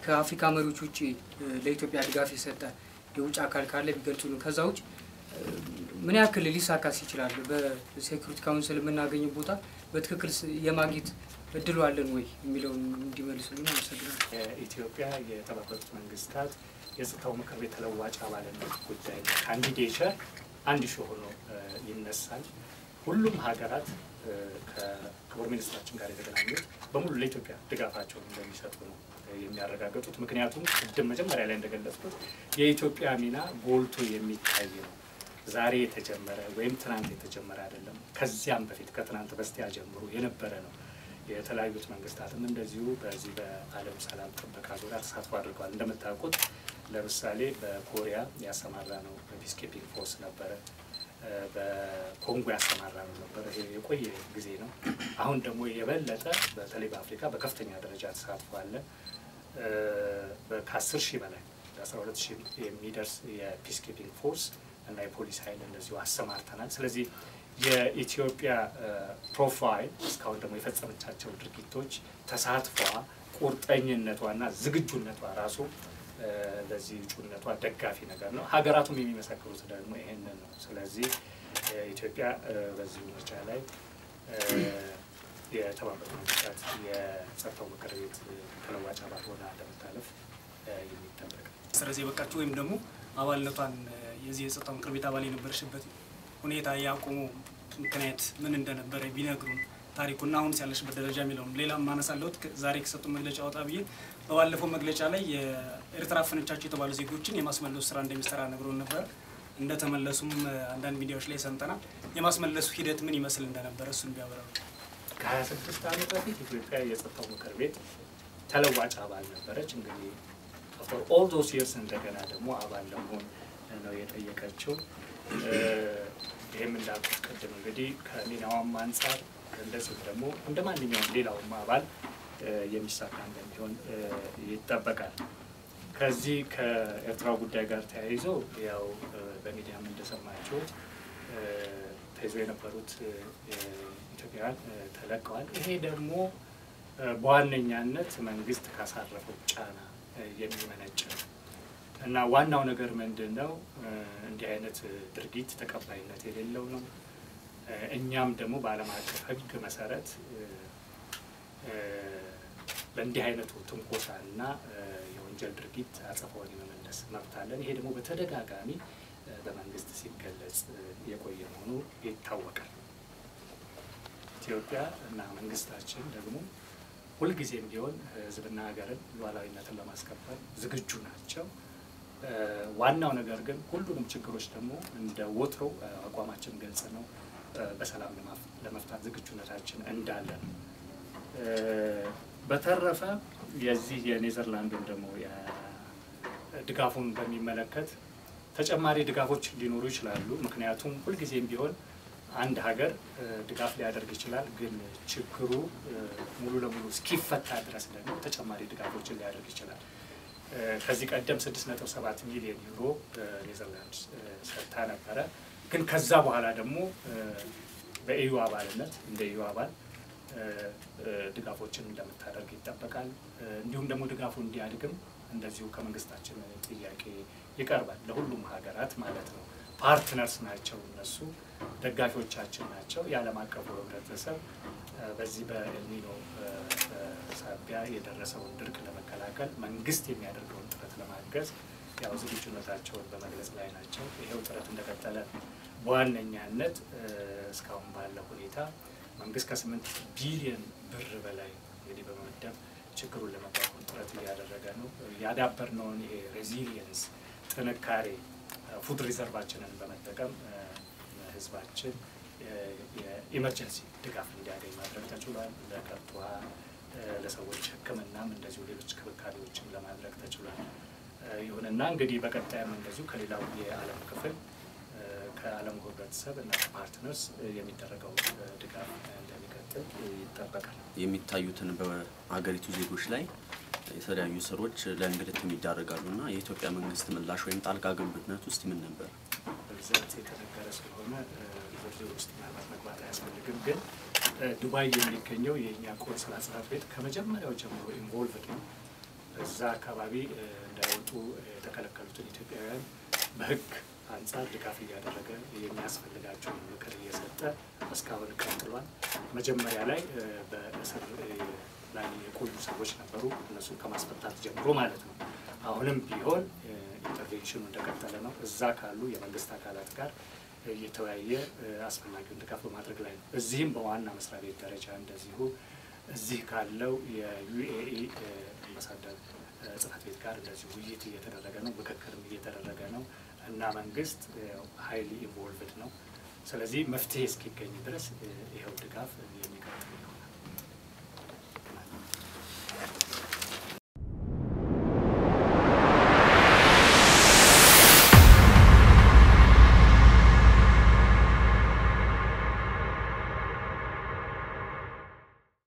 ከአፍሪካ መሪዎች ውጭ ለኢትዮጵያ ድጋፍ የሰጠ የውጭ አካል ካለ ቢገልጹልን። ከዛ ውጭ ምን ያክል ሊሳካስ ይችላል? በሴኩሪቲ ካውንስል የምናገኘው ቦታ በትክክል የማግኘት እድሉ አለን ወይ የሚለውን እንዲመልሱልን አመሰግናለሁ። የኢትዮጵያ የተባበሩት መንግስታት የጸጥታው ምክር ቤት ተለዋጭ አባልነት ጉዳይ ካንዲዴቸር አንድ ሺ ሆኖ ይነሳል። ሁሉም ሀገራት ከክቡር ሚኒስትራችን ጋር የተገናኙት በሙሉ ለኢትዮጵያ ድጋፋቸውን እንደሚሰጡ ነው የሚያረጋግጡት። ምክንያቱም ቅድም መጀመሪያ ላይ እንደገለጽኩት የኢትዮጵያ ሚና ጎልቶ የሚታይ ነው። ዛሬ የተጀመረ ወይም ትናንት የተጀመረ አይደለም። ከዚያም በፊት ከትናንት በስቲያ ጀምሮ የነበረ ነው። የተለያዩት መንግስታትም እንደዚሁ በዚህ በዓለም ሰላም ጥበቃ ዙሪያ ተሳትፎ አድርገዋል። እንደምታውቁት ለምሳሌ በኮሪያ ያሰማራ ነው ፒስ ኪፒንግ ፎርስ ነበረ። በኮንጎ ያሰማራ ነው ነበረ። ይሄ የቆየ ጊዜ ነው። አሁን ደግሞ የበለጠ በተለይ በአፍሪካ በከፍተኛ ደረጃ ተሳትፎ አለ። ከአስር ሺህ በላይ አስራ ሁለት ሺህ የሚደርስ የፒስ ኪፒንግ ፎርስ እና የፖሊስ ኃይል እንደዚሁ አሰማርተናል። ስለዚህ የኢትዮጵያ ፕሮፋይል እስካሁን ደግሞ የፈጸመቻቸው ድርጊቶች ተሳትፏ፣ ቁርጠኝነቷና ዝግጁነቷ ራሱ ለዚህ እጩነቷ ደጋፊ ነገር ነው። ሀገራቱም የሚመሰክሩት ደግሞ ይሄንን ነው። ስለዚህ ኢትዮጵያ በዚህ ምርጫ ላይ የተባበሩት መንግስታት የጸጥታው ምክር ቤት ተለዋጭ አባል ሆና እንደምታለፍ የሚጠበቅ ስለዚህ የበቃችሁ ወይም ደግሞ አባልነቷን የዚህ የጸጥታው ምክር ቤት አባል የነበረሽበት ሁኔታ ያቆሙ ምክንያት ምን እንደነበረ ቢነግሩን ታሪኩና አሁን ያለሽበት ደረጃ የሚለውን ሌላም ማነሳለሁት ዛሬ ከሰጡ መግለጫ ወጣ ብዬ በባለፈው መግለጫ ላይ የኤርትራ አፈነቻቸው የተባሉ ዜጎችን የማስመለሱ ስራ እንደሚሰራ ነግሮን ነበር። እንደተመለሱም አንዳንድ ሚዲያዎች ላይ ሰምተናል። የማስመለሱ ሂደት ምን ይመስል እንደነበረ እሱን ቢያበራሩ። ከሀያ ስድስት ዓመት በፊት ኢትዮጵያ የጸጥታው ምክር ቤት ተለዋጭ አባል ነበረች። እንግዲህ ፎር ኦል ዶስ ይርስ እንደገና ደግሞ አባል ለመሆን ነው የጠየቀችው። ይህም እንዳልኩት ቅድም እንግዲህ ከሚናዋም አንጻር እንደዚሁም ደግሞ እንደ ማንኛውም ሌላውም አባል የሚሳካ እንደሚሆን ይጠበቃል። ከዚህ ከኤርትራ ጉዳይ ጋር ተያይዞ ያው በሚዲያም እንደሰማችሁት ተይዞ የነበሩት ኢትዮጵያውያን ተለቀዋል። ይሄ ደግሞ በዋነኛነት መንግስት ካሳረፈው ጫና የሚመነጭ ነው እና ዋናው ነገር ምንድን ነው? እንዲህ አይነት ድርጊት ተቀባይነት የሌለው ነው። እኛም ደግሞ በዓለም አቀፍ ሕግ መሰረት ለእንዲህ አይነቱ ትንኮሳና የወንጀል ድርጊት አጸፋውን የመመለስ መብት አለን። ይሄ ደግሞ በተደጋጋሚ በመንግስት ሲገለጽ የቆየ መሆኑ ይታወቃል። ኢትዮጵያ እና መንግስታችን ደግሞ ሁልጊዜም ቢሆን ህዝብና ሀገርን ሉዓላዊነትን ለማስከበር ዝግጁ ናቸው። ዋናው ነገር ግን ሁሉንም ችግሮች ደግሞ እንደ ወትሮው አቋማችን ግልጽ ነው። በሰላም ለመፍታት ዝግጁነታችን እንዳለ ነው። በተረፈ የዚህ የኔዘርላንዱን ደግሞ ድጋፉን በሚመለከት ተጨማሪ ድጋፎች ሊኖሩ ይችላሉ። ምክንያቱም ሁልጊዜም ቢሆን አንድ ሀገር ድጋፍ ሊያደርግ ይችላል። ግን ችግሩ ሙሉ ለሙሉ እስኪፈታ ድረስ ደግሞ ተጨማሪ ድጋፎችን ሊያደርግ ይችላል። ከዚህ ቀደም 6.7 ሚሊዮን ዩሮ ኔዘርላንድ ሰጥታ ነበረ። ግን ከዛ በኋላ ደግሞ በኢዩ አባልነት እንደ ኢዩ አባል ድጋፎችን እንደምታደርግ ይጠበቃል። እንዲሁም ደግሞ ድጋፉ እንዲያድግም እንደዚሁ ከመንግስታችን ጥያቄ ይቀርባል። ለሁሉም ሀገራት ማለት ነው። ፓርትነርስ ናቸው እነሱ ደጋፊዎቻችን ናቸው። የዓለም አቀፉ ህብረተሰብ በዚህ በኤልኒኖ ሳቢያ የደረሰውን ድርቅ ለመከላከል መንግስት የሚያደርገውን ጥረት ለማገዝ ያው ዝግጁነታቸውን በመግለጽ ላይ ናቸው። ይሄው ጥረት እንደቀጠለ በዋነኛነት እስካሁን ባለው ሁኔታ መንግስት ከስምንት ቢሊዮን ብር በላይ እንግዲህ በመመደብ ችግሩን ለመቋቋም ጥረት እያደረገ ነው። ያዳበርነውን ይሄ ሬዚሊየንስ ጥንካሬ ፉድ ሪዘርቫችንን በመጠቀም ህዝባችን የኢመርጀንሲ ድጋፍ እንዲያገኝ ማድረግ ተችሏል። ለከብት ውሃ፣ ለሰዎች ሕክምናም እንደዚሁ ሌሎች ክብካቤዎችም ለማድረግ ተችሏል። ይሁንና እንግዲህ በቀጣይም እንደዚሁ ከሌላው የዓለም ክፍል ከዓለም ህብረተሰብ እና ፓርትነርስ የሚደረገው ድጋፍ እንደሚቀጥል ይጠበቃል። የሚታዩትን በሀገሪቱ ዜጎች ላይ የተለያዩ ስሮች ለእንግልትም ይዳረጋሉ እና የኢትዮጵያ መንግስት ምላሽ ወይም ጣልቃ ገብነት ውስጥ ምን ነበር? በብዛት የተነገረ ስለሆነ ዝርዝር ውስጥ ምናልባት መግባት አያስፈልግም። ግን ዱባይ የሚገኘው የእኛ ቆንስላ ጽሕፈት ቤት ከመጀመሪያው ጀምሮ ኢንቮልቭድ ነው። እዛ አካባቢ እንዳይወጡ የተከለከሉትን ኢትዮጵያውያን በሕግ አንጻር ድጋፍ እያደረገ የሚያስፈልጋቸውን ምክር እየሰጠ እስካሁን ቀጥሏል። መጀመሪያ ላይ በእስር ላይ የቆዩ ሰዎች ነበሩ። እነሱን ከማስፈታት ጀምሮ ማለት ነው። አሁንም ቢሆን ኢንተርቬንሽኑ እንደቀጠለ ነው። እዛ ካሉ የመንግስት አካላት ጋር እየተወያየ አስፈላጊውን ድጋፍ በማድረግ ላይ ነው። እዚህም በዋና መስሪያ ቤት ደረጃ እንደዚሁ እዚህ ካለው የዩኤኢ አምባሳደር ጽህፈት ቤት ጋር እንደዚሁ ውይይት እየተደረገ ነው፣ ምክክርም እየተደረገ ነው እና መንግስት ሀይሊ ኢንቮልቭድ ነው። ስለዚህ መፍትሄ እስኪገኝ ድረስ ይኸው ድጋፍ የሚቀጥል ነው።